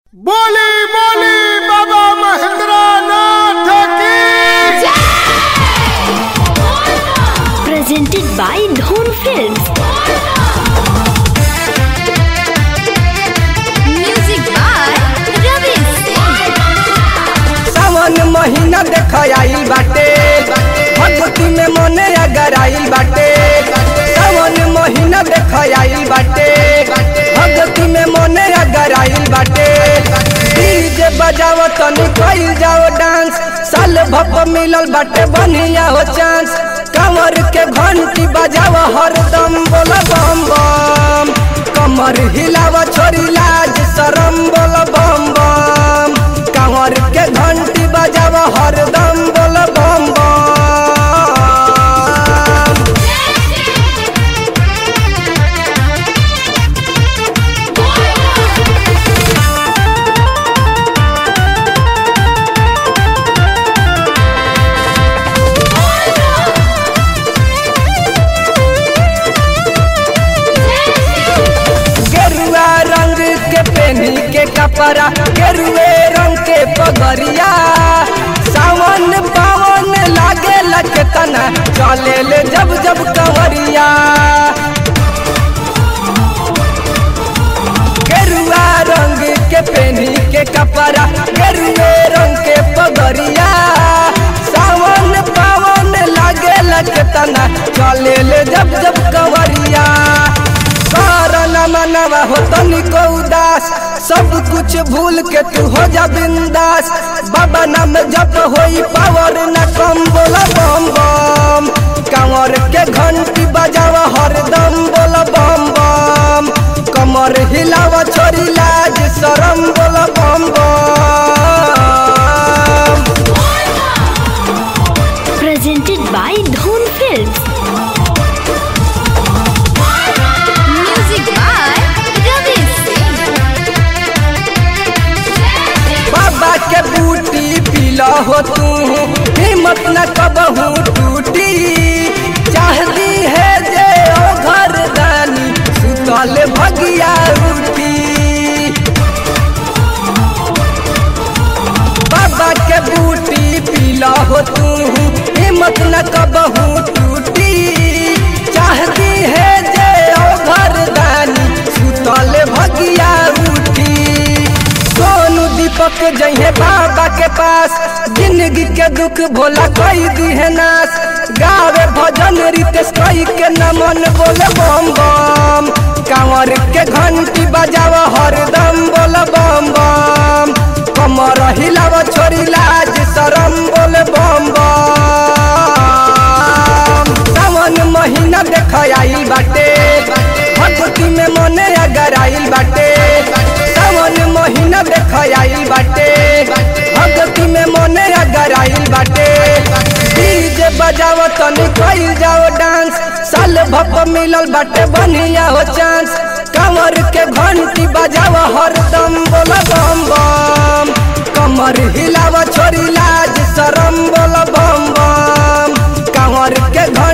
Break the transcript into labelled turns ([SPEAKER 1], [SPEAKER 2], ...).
[SPEAKER 1] बोली बोली बाबा महेंद्र नाथ की
[SPEAKER 2] presented by Dhon Films. Music by Ravi
[SPEAKER 3] सावन महीना देख आइल बाटे भगवती में मने अगर आइल बाटे सावन महीना देख आइल बाटे भगवती में मने अगर आइल बाटे डीजे बजाव तनी कइल जाओ डांस साल भप मिलल बाटे बढ़िया हो चांस कमर के घंटी बजाव हरदम बोल बम बम कमर हिलाव छोरी लाज शरम बोल बम बम कमर के घंटी बजाव हरदम बोल बम बम गेरुआ रंग के पेनी के कपड़ा गेरुए रंग के पगरिया सावन पावन लागे लगे तना चले ले जब जब कंवरिया गेरुआ रंग के पेनी के कपड़ा गेरुए रंग के पगरिया सावन पावन लागे लगे तना चले ले जब जब कंवरिया कारण मनवा हो तनिको उदास सब कुछ भूल के तू हो जा बिंदास बाबा नाम जप होई पावर न कम बोला बम बम कंवर के घंटी बजावा हरदम बोला बम बम कमर हिलावा छोरी लाज शरम बोला बम बम
[SPEAKER 2] Presented by Dhon Films. Music by Ravi
[SPEAKER 3] बाबा के बूटी पीला हो तू हिम्मत न कबहू टूटी चाहती है जे ओ घर दानी सुतल भगिया उठी बाबा के बूटी पीला हो तू हिम्मत न कबहू टूटी चाहती है जे ओ घर दानी सुतल भगिया उठी सोनू दीपक जइहे बाबा के पास जिंदगी के दुख भोला कोई दी है नाश गावे भजन रितेश कोई के नमन बोले बम बम कांवर के घंटी बजाव हरदम बोले बम बम कमर हिलाव छोरी लाज शरम बोले बम बम सावन महीना देख आइल बाटे भगवती में मने अगर आइल बाटे सावन महीना देख आइल बाटे भगवती में मने अगर आइल बाटे डीजे बजाव तनी कइल जाओ डांस साल भप मिलल बाटे बढ़िया हो चांस कमर के घंटी बजाव हरदम बोल बम बम कमर हिलाव छोरी लाज शरम बोल बम बम कमर के घंटी